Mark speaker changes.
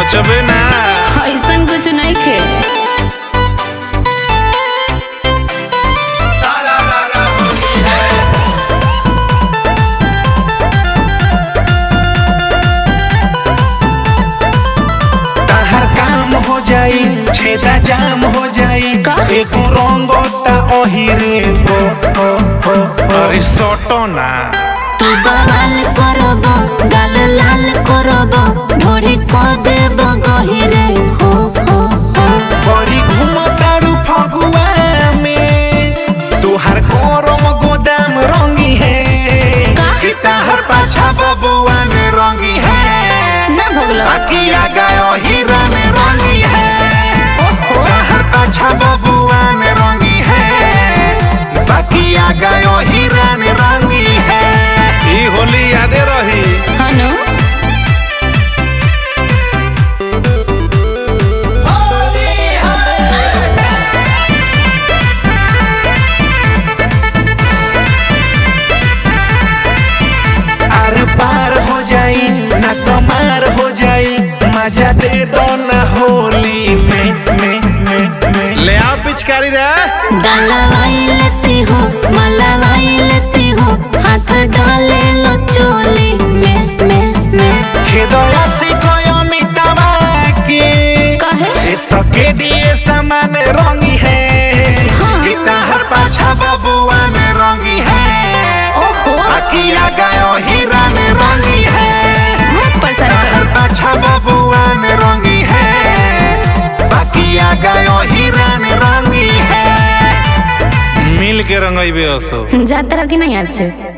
Speaker 1: बचबे ना
Speaker 2: ऐसन कुछ नहीं खे
Speaker 1: तहर काम हो जाई छेदा जाम हो जाई
Speaker 2: का?
Speaker 1: एको रंगता ओहिरे हो हो हो अरे सोटो ना
Speaker 2: तू बवाल करब गाल लाल करब ढोरी क देब गहिरे हो हो हो
Speaker 1: बड़ी घूमतारू फगुआ में तोहर गरम गोदाम रंगी है
Speaker 2: का?
Speaker 1: कि तहर पाछा बबुआ में रंगी है
Speaker 2: ना भोगलो
Speaker 1: अकिया गयो हीरा में रंगी है
Speaker 2: ओहो
Speaker 1: तहर पाछा बबुआ में रंगी है बकिया गयो हीरा में रंगी है ई होली यादे रही
Speaker 2: हनु
Speaker 1: आर पार हो जाई ना कमार हो जाई मजा दे दो ना होली में में में में ले आ पिचकारी रे
Speaker 2: डलवाई लेती हो मलवाई लेती हो हाथ डाले लो चोली में में में
Speaker 1: खेदया से कोयो मिटावा के
Speaker 2: कहे
Speaker 1: ए सके दिए सामान रंगी है
Speaker 2: हाँ।
Speaker 1: गीता हर पाछा बबुआ में रंगी है
Speaker 2: ओहो
Speaker 1: अकिया गयो हीरा में रंगी है
Speaker 2: मत परेशान
Speaker 1: हर
Speaker 2: करो
Speaker 1: पाछा बबुआ में रंगी है बकिया गयो हीरा में रंगी है मिल के रंगई बे असो
Speaker 2: जात रहो कि नहीं यहाँ से